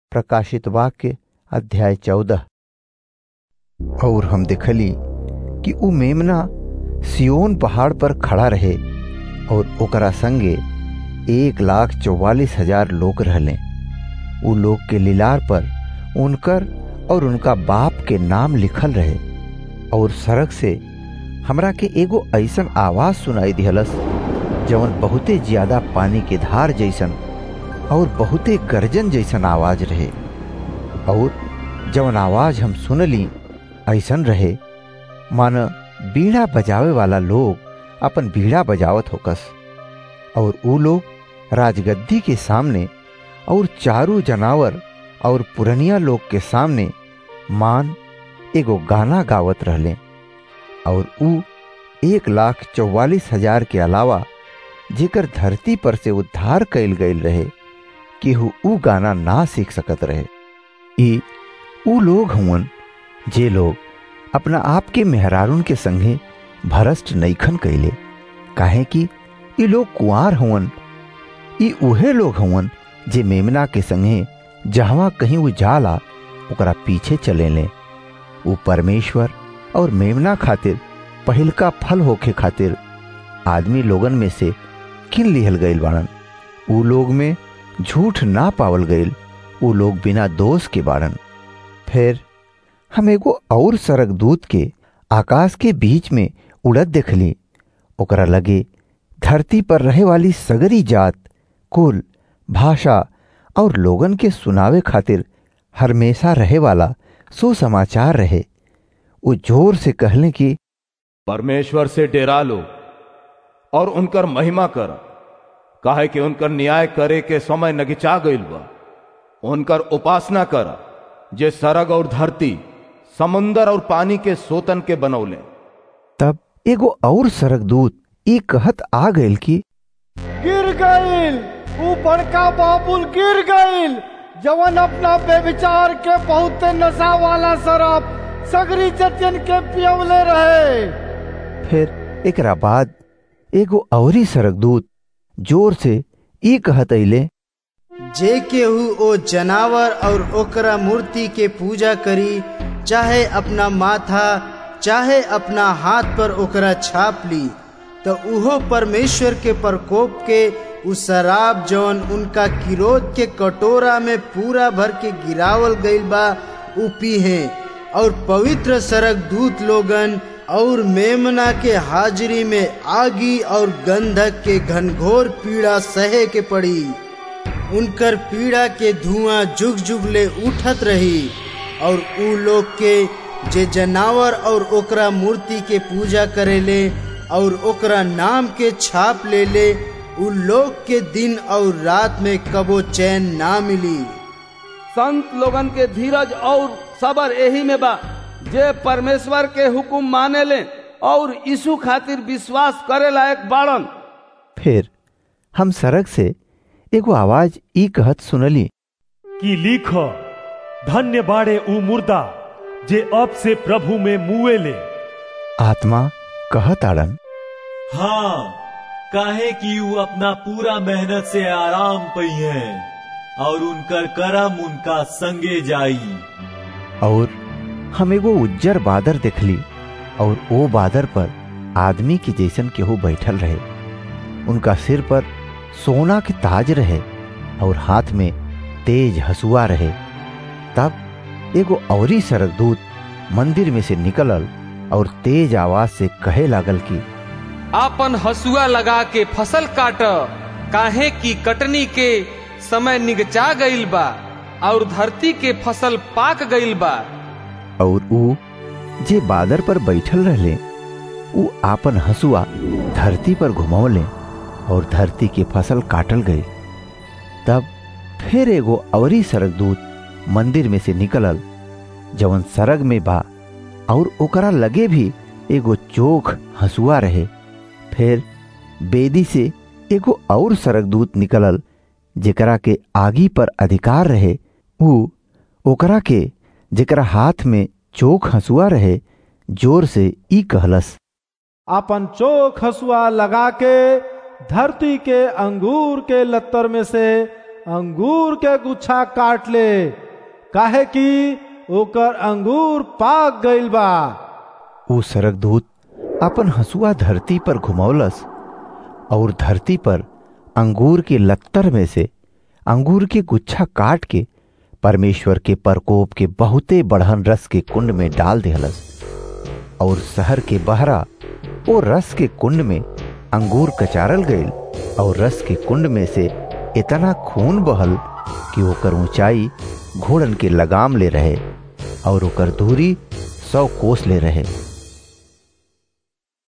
प्रकाशित वाक्य अध्याय चौदह और हम देखली कि उ मेमना सियोन पहाड़ पर खड़ा रहे और ओकरा संगे एक लाख चौवालीस हजार लोग रहले उ लोग के लीलार पर उनकर और उनका बाप के नाम लिखल रहे और सड़क से हमरा के एगो ऐसन आवाज सुनाई दिहलस जवन बहुते ज्यादा पानी के धार जैसन और बहुते गर्जन जैसन आवाज रहे और जवन आवाज हम सुनली ऐसन रहे मान बीड़ा बजावे वाला लोग अपन बीड़ा बजावत होकस और ऊ लोग राजगद्दी के सामने और चारू जनावर और पुरनिया लोग के सामने मान एगो गाना गावत रहले और ऊ एक लाख चौवालीस हजार के अलावा जेकर धरती पर से उद्धार कैल गईल रहे केहू ऊ गाना ना सीख सकत रहे ई ऊ लोग हुवन जे लोग अपना आप के मेहरारून के संगे भरष्ट नईखन कैले काहे कि ई लोग कुआर हुवन ई उहे लोग हुवन जे मेमना के संगे जहवा कहीं वो जाला ओकरा पीछे चले ले ऊ परमेश्वर और मेमना खातिर पहिलका फल होखे खातिर आदमी लोगन में से किन लिहल गईल बाड़न ऊ लोग में झूठ ना पावल गईल ऊ लोग बिना दोष के बाड़न फिर हम एगो और सरक दूत के आकाश के बीच में उड़त देखली ओकरा लगे धरती पर रहे वाली सगरी जात कुल भाषा और लोगन के सुनावे खातिर हमेशा रहे वाला सुसमाचार रहे वो जोर से कहले कि परमेश्वर से डेरा लो और उनकर महिमा कर काहे कि उनकर न्याय करे के समय नगिचा गईल बा उनकर उपासना कर जे सरग और धरती समुंदर और पानी के सोतन के बनौले तब एगो और सरक दूत ई कहत आ गईल कि गिर गईल ऊ बड़का बाबुल गिर गईल जवन अपना बेविचार के बहुत नशा वाला शराब सगरी जतियन के पियवले रहे फिर एकरा बाद एगो औरी सरक दूत जोर से ई कहत अइले जे केहू ओ जनावर और ओकरा मूर्ति के पूजा करी चाहे अपना माथा चाहे अपना हाथ पर ओकरा छाप ली तो उहो परमेश्वर के प्रकोप के उ शराब जौन उनका किरोध के कटोरा में पूरा भर के गिरावल गईल बा उ पीहे और पवित्र सरक दूत लोगन और मेमना के हाजिरी में आगी और गंधक के घनघोर पीड़ा सहे के पड़ी उनकर पीड़ा के धुआं जुग जुग ले उठत रही और उ लोग के जे जनावर और ओकरा मूर्ति के पूजा करेले और ओकरा नाम के छाप ले ले उ लोग के दिन और रात में कबो चैन ना मिली संत लोगन के धीरज और सबर यही में बा जे परमेश्वर के हुकुम माने ले और यीशु खातिर विश्वास करे लायक बाड़न फिर हम सड़क से एगो आवाज ई कहत सुनली कि लिख धन्य बाड़े ऊ मुर्दा जे अब से प्रभु में मुए ले आत्मा कहत आड़न हाँ काहे कि ऊ अपना पूरा मेहनत से आराम पई है और उनकर करम उनका संगे जाई और हम एगो उज्जर बादर देखली और ओ बादर पर आदमी की जैसन केहू बैठल रहे उनका सिर पर सोना के ताज रहे और हाथ में तेज हसुआ रहे तब एगो औरी सरक दूत मंदिर में से निकलल और तेज आवाज से कहे लागल कि आपन हसुआ लगा के फसल काट काहे की कटनी के समय निगचा गईल बा और धरती के फसल पाक गईल बा और ऊ जे बादर पर बैठल रहले ऊ आपन हसुआ धरती पर घुमौले और धरती के फसल काटल गई तब फिर एगो अवरी सरक दूत मंदिर में से निकलल जवन सरग में बा और ओकरा लगे भी एगो चोख हसुआ रहे फिर बेदी से एगो और सरक दूत निकलल जेकरा के आगी पर अधिकार रहे ऊ ओकरा के जेकरा हाथ में चोख हसुआ रहे जोर से ई कहलस अपन चोख हसुआ लगा के धरती के अंगूर के लत्तर में से अंगूर के गुच्छा काट ले काहे कि ओकर अंगूर पाक गइल बा ऊ सरकदूत अपन हसुआ धरती पर घुमौलस और धरती पर अंगूर के लत्तर में से अंगूर के गुच्छा काट के परमेश्वर के प्रकोप के बहुते बढ़न रस के कुंड में डाल दिहलस और शहर के बहरा वो रस के कुंड में अंगूर कचारल गईल और रस के कुंड में से इतना खून बहल कि ओकर ऊंचाई घोड़न के लगाम ले रहे और ओकर दूरी सौ कोस ले रहे